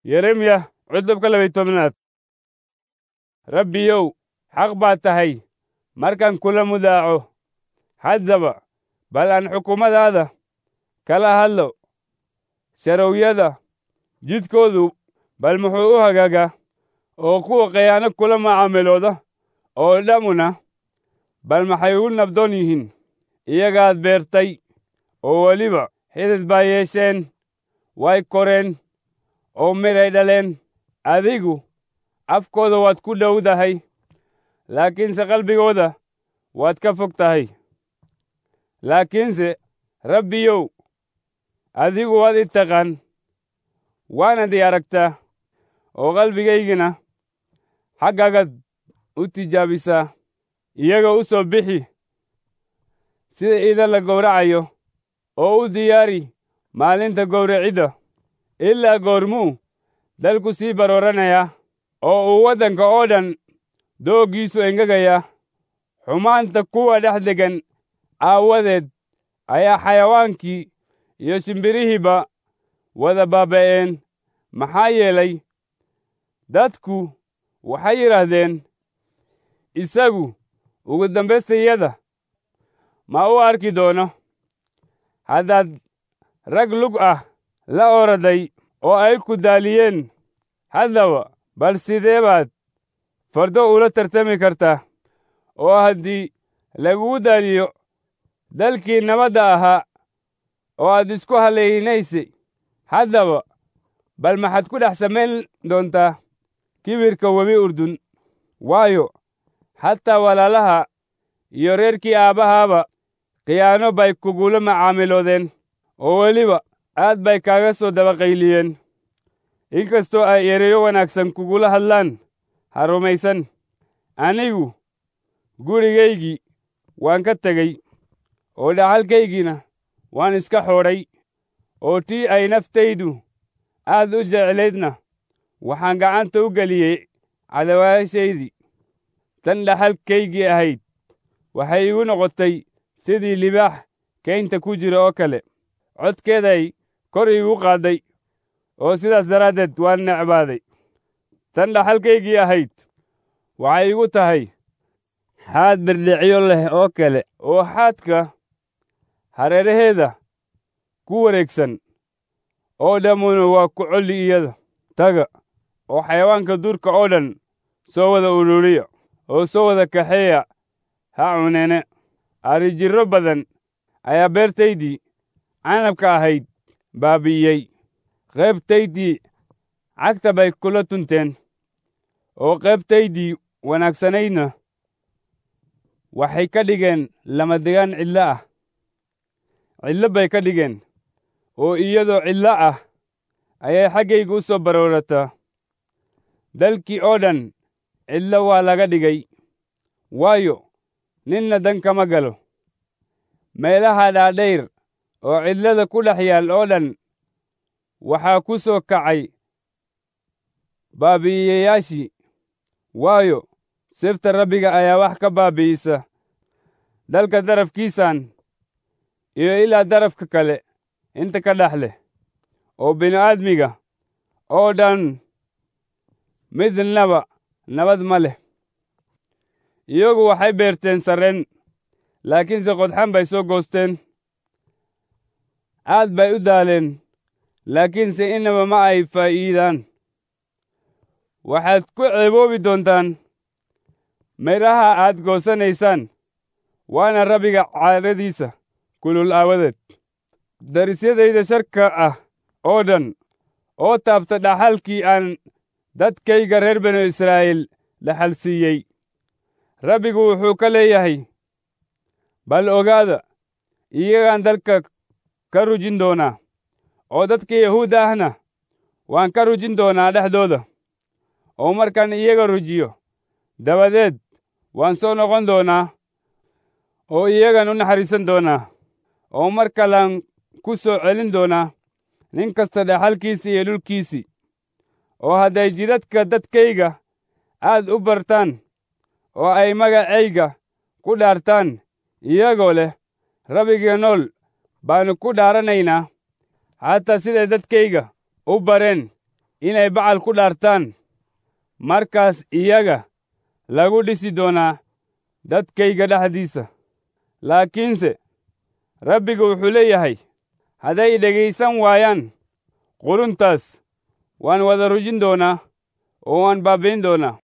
yeremiya cutubka labay tobnaad rabbiyow xaq baad tahay markaan kula mudaaco haddaba bal aan xukuumadaada kala hadlo sharowyada jidkoodu bal muxuu u hagaagaa oo kuwa khiyaano kula macaamilooda oo dhammuna bal maxay u nabdoon yihiin iyagaad beertay oo weliba xidid baa yeesheen way koreen oo midhay dhaleen adigu afkooda waad ku dhowdahay laakiinse qalbigooda waad ka fog tahay laakiinse rabbiyow adigu waad i taqaan waanad i aragtaa oo qalbigaygina xaggaagaad u tijaabisaa iyaga u soo bixi sida idan la gowracayo oo u diyaari maalinta gowracidda ilaa goormuu dalku sii barooranayaa oo uu waddanka oo dhan dooggiisu engegaya xumaanta kuwa dhex deggan aawadeed ayaa xayawaankii iyo shimbirihiiba wada baaba'een maxaa yeelay dadku waxay yidhaahdeen isagu ugu dambaystayada ma u arki doono haddaad rag lug ah la oraday oo ay ku daaliyeen haddaba bal sidee baad fardo ula tartami kartaa oo haddii lagugu daaliyo dalkii nabadda ahaa oo aad isku hallaynaysay haddaba bal maxaad ku dhex samayn doontaa kibirka webi urdun waayo xataa walaalaha iyo reerkii aabbahaaba khiyaano bay kugula macaamiloodeen oo weliba aad bay kaaga soo dabaqayliyeen inkastoo ay ereyo wanaagsan kugula hadlaan ha rumaysan anigu gurigaygii waan ka tegey oo dhaxalkaygiina waan iska xoodhay oo tii ay naftaydu aad u jeclaydna waxaan gacanta u geliyey cadawaashaydii tan dhaxalkaygii ahayd waxay igu noqotay sidii libaax kaynta ku jira oo kale codkeeday kor iigu qaadday oo sidaas daraaddeed waan necbaaday tan dhaxalkaygii ahayd waxay igu tahay xaad birdhicyo leh oo kale oo xaadka hareeraheeda ku wareegsan oo dhammuna waa ku colli iyada taga oo xayawaanka duurka oo dhan soo wada ururiya oo soo wada kaxeeya ha cunene arrijirro badan ayaa beertaydii canabka ahayd baabi'iyey qaybtaydii cagta bay kula tunteen oo qaybtaydii wanaagsanaydna waxay ka dhigeen lamadegaan cidlo ah cidlo bay ka dhigeen oo iyadoo cidlo ah ayay xaggayga u soo baroorataa dalkii oo dhan cidlo waa laga dhigay waayo ninna dan kama galo meelaha dhaadhayr oo cidlada ku dhex yaal oo dhan waxaa ku soo kacay baabi'iyeyaashii waayo sefta rabbiga ayaa wax ka baabi'isa dalka darafkiisan iyo ilaa darafka kale inta ka dhex leh oo bini'aadmiga oo dhan midnaba nabad ma leh iyagu waxay beerteen sarreen laakiinse qodxan bay soo goosteen aad bay u daaleen laakiinse inaba ma ay faa'iidaan waxaad ku ceeboobi doontaan midhaha aad goosanaysaan waana rabbiga caadadiisa kulul aawadeed darisyadayda sharka ah oo dhan oo taabta dhaxalkii aan dadkayga reer binu israa'iil dhaxal siiyey rabbigu wuxuu ka leeyahay bal ogaada iyagaan dalka ka rujin doonaa oo dadka yahuudda ahna waan ka rujin doonaa dhexdooda oo markaan iyaga rujiyo dabadeed waan soo noqon doonaa oo iyagan u naxariisan doonaa oo mar kalaan ku soo celin doonaa nin kasta dhaxalkiisii iyo dhulkiisii oo hadday jidadka dadkayga aad u bartaan oo ay magacayga ku dhaartaan iyagoo leh rabbiga nool baannu ku dhaaranaynaa xataa siday dadkayga u bareen inay bacal ku dhaartaan markaas iyaga lagu dhisi doonaa dadkayga dhexdiisa laakiinse rabbiga wuxuu leeyahay hadday dhegaysan waayaan quruntaas waan wada rujin doonaa oo waan baabbayn doonaa